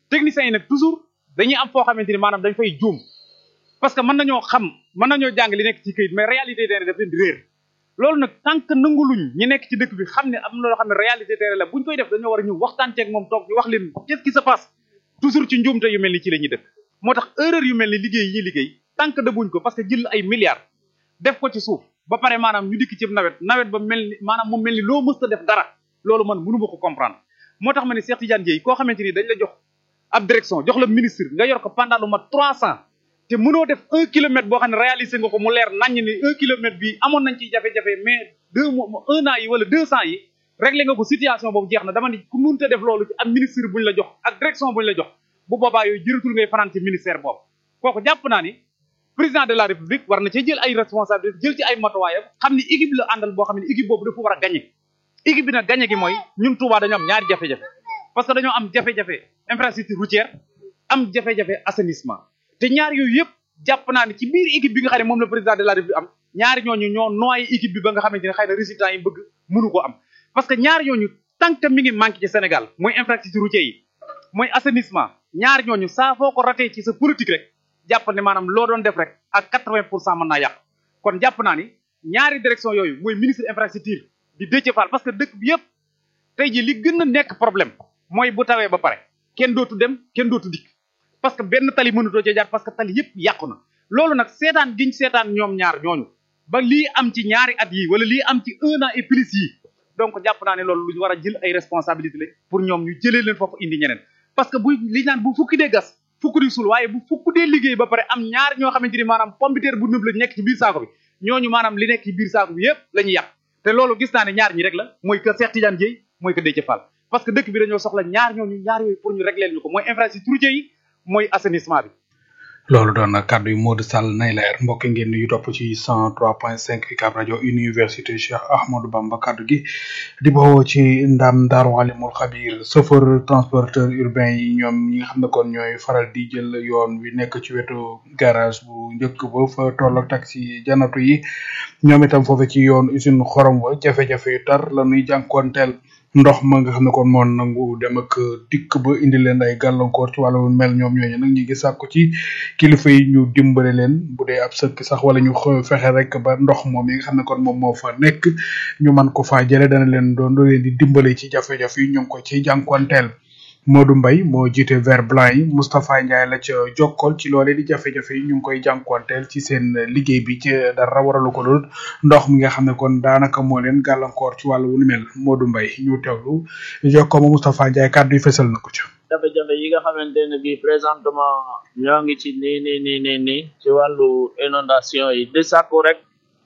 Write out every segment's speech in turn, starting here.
techniciens yi nag toujours dañuy am foo xamante ni maanaam dañ fay juum parce que mën nañoo xam mën nañoo jàng li nekk ci këyit mais réalité terrain daf leen di réer loolu nag tant que nanguluñ ñi nekk ci dëkk bi xam ne am na loo xam ne réalité terrain la buñ koy def dañoo war a ñëw waxtaan ceeg moom toog ñu wax leen qu'est-ce qui se passe toujours ci njuumte yu mel ni ci la ñuy dëkk moo tax erreur yu mel ni liggéey yi liggéey tant que dëbuñ ko parce que jël ay milliards def ko ci suuf ba pare maanaam ñu dikk ci nawet nawet ba mel ni maanaam mu mel ni loo mës a def dara loolu man mënu ma ko comprendre moo tax ma ne Cheikh Tidiane Dièye koo xamante ni dañ la jox ab direction jox la ministre nga yor ko pendant lu mat trois cent te mënoo def un kilomètre boo xam ne réalisé nga ko mu leer naññ ni un kilomètre bi amoon nañ ci jafe-jafe mais deux mois un an yi wala deux cent yi réglé nga ko situation boobu jeex na dama ni ku mënta def loolu ci am ministre buñ la jox ak direction buñ la jox bu boobaa yooyu jëratul ngay fanaan ci ministère boobu kooku jàpp naa ni président de la république war na cee jël ay responsabilité jël ci ay matuwaayam xam ni équipe la àndal boo xam ne équipe boobu dafa war a gagné équipe bi nag gagné gi mooy ñun Touba dañoo am ñaari jafe-jafe parce que dañoo am jafe-jafe infrastructure routière am jafe-jafe assainissement te ñaar yooyu yëpp jàpp naa ne ci biir équipe bi nga xam ne moom la président de la république am ñaari ñooñu ñoo noyé équipe bi ba nga xamante ne xëy na résultat yi bëgg mënu ko am parce que ñaar ñooñu tant que mi ngi manqué ci Sénégal mooy infrastructure routière yi mooy assainissement ñaar ñooñu saa foo ko ratee ci sa politique rek jàpp ne maanaam loo doon def rek ak quatre-vingt pour cent mën naa yàq kon jàpp naa ni ñaari direction yooyu mooy ministre infrastructure di Déthié Fall parce que dëkk bi yëpp tey ji li gën a nekk problème mooy bu tawee ba pare kenn dootu dem kenn dootu dikk parce que benn tali mënutoo cee jaar parce que tali yëpp yàqu na loolu nag seetaan giñ seetaan ñoom ñaar ñooñu ba lii am ci ñaari at yi wala lii am ci un an et plus yi donc jàpp naa ne loolu lu ñu war a jël ay responsabilité la pour ñoom ñu jëlee leen foofu indi ñeneen parce que bu li naan bu fukki dee gas fukk di suul waaye bu fukk dee liggéey ba pare am ñaar ñoo xamante ni maanaam pompiteer bu nëb la nekk ci biir saako bi ñooñu maanaam li nekk ci biir saako bi yëpp la ñuy yàq te loolu gis naa ne ñaar ñi rek la mooy que Cheikh Tidiane Dièye mooy que Déthié Fall parce que dëkk bi dañoo soxla ñaar ñooñu ñaar yooyu pour ñu régler ñu ko mooy infrastructure yi mooy assainissement bi loolu doon na kàddu yu Modou Sall nay leer mbokk ngeen yu topp ci 103.5 UCAB rajo université Cheikh Ahmadou Bamba kàddu gi di bawoo ci ndam Daaru Alimul Xabir chauffeur transporteur urbain yi ñoom ñi nga xam ne kon ñooy faral di jël yoon wi nekk ci wetu garage bu njëkk ba fa toll ak taxi janatu yi ñoom itam foofu ci yoon usine xorom wa jafe-jafe yu tar la ñuy jànkoonteel ndox ma nga xam ne kon moo nangu dem ak dikk ba indi leen ay gàllankoor ci wàllu mel ñoom ñooñu nag ñu ngi sàkku ci kilifa yi ñu dimbale leen bu dee ab sëkk sax wala ñu fexe rek ba ndox moom yi nga xam ne kon moom moo fa nekk ñu man ko faa jële dana leen doon doo leen di dimbale ci jafe-jafe yi ñu ngi ko ci jànkuwanteel Modou Mbaye moo jiite vert blanc yi Moustapha Ndiaye la ca jokkol ci loolee di jafe-jafe yi ñu ngi koy jànkuwanteel ci seen liggéey bi ci dara waralu ko lool ndox mi nga xam ne kon daanaka moo leen gàllankoor ci wàllu wu ni mel Modou Mbaye ñu teewlu jokkoo ma Moustapha Ndiaye kàddu yi fesal na ko ca. jafe-jafe yi nga xamante ne bii présentement ñoo ngi ci nii nii nii nii nii ci wàllu inondation yi di sàkku rek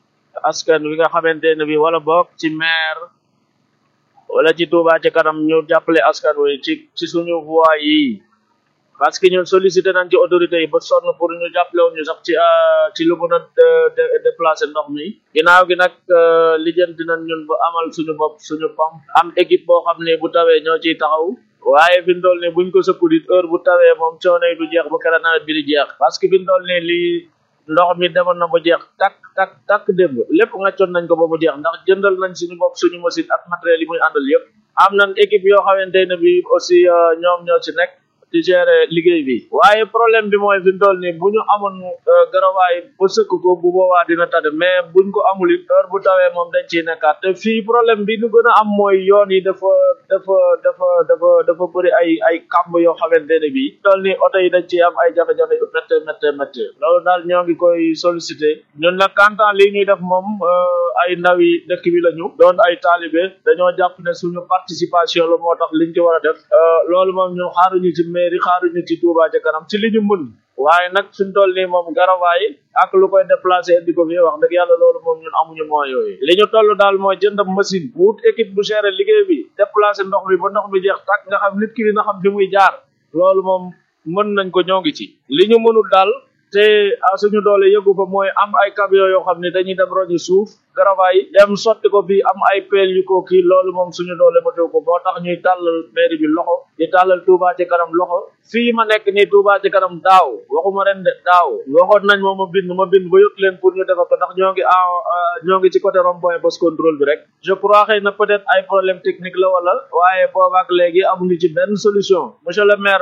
askan wi nga xamante ne bii wala boog ci maire wala ci Touba ci kanam ñu jàppale askan wi ci ci suñu voie yi parce que ñun sollicité nañ ci autorités yi ba sonn pour ñu jàppale woon ñu sax ci ci lu mën a déplacer ndox mi ginnaaw gi nag lijjanti nañ ñun ba amal suñu bopp suñu pam am équipe boo xam ne bu tawee ñoo ciy taxaw waaye fi mu toll nii buñ ko sëkkul it heure bu tawee moom coono yi du jeex ba kera nawet bi di jeex parce que fi mu toll nii lii ndox mi demoon na ba jeex takk takk takk démb lépp ngaccoon nañ ko ba mu jeex ndax jëndal nañ suñu bopp suñu machine ak matériel yi muy àndal yëpp am nañ équipe yoo xamante ne bi aussi ñoom ñoo ci nekk di gérer liggéey bi waaye problème bi mooy fi mu toll nii bu ñu amoon garawaay ba sëkk ko bu boobaa dina tade mais buñ ko amul it heure bu tawee moom dañ ciy nekkaat te fii problème bi ñu gën a am mooy yoon yi dafa dafa dafa dafa dafa bëri ay ay kàmb yoo xamante ne bii toll nii oto yi dañ ciy am ay jafe-jafe yu métte métte métte loolu daal ñoo ngi koy sollicité ñun nag kantaan lii ñuy def moom ay ndaw yi dëkk bi lañu doon ay taalibe dañoo jàpp ne suñu participation la moo tax liñ ci war a def loolu moom ñun xaaruñu ci mairie xaaruñu ci Touba ca kanam ci li ñu mën waaye nag suñ toll nii moom garawaay ak lu koy déplacé indi ko fi wax dëgg yàlla loolu moom ñun amuñu moyen yooyu li ñu toll daal mooy jënd machine wut équipe bu géré liggéey bi déplacé ndox mi ba ndox mi jeex tàkk nga xam nit ki dina xam fi muy jaar loolu moom mën nañ ko ñoo ngi ci li ñu mënul daal te suñu doole yëgu fa mooy am ay camion yoo xam ne dañuy dem roñi suuf garawaay dem sotti ko fii am ay peel yu ko kii loolu moom suñu doole matew ko moo tax ñuy tàllal mairie bi loxo di tàllal Touba ci kanam loxo fii ma nekk nii Touba ci kanam daaw waxuma ren de daaw waxoon nañ moom ma bind ma bind ba yot leen pour ñu defa ko ndax ñoo ngi en ñoo ngi ci côté rond point post contrôle bi rek je crois xëy na peut-être ay problème technique la wala waaye boobaak léegi amuñu ci benn solution monsieur le maire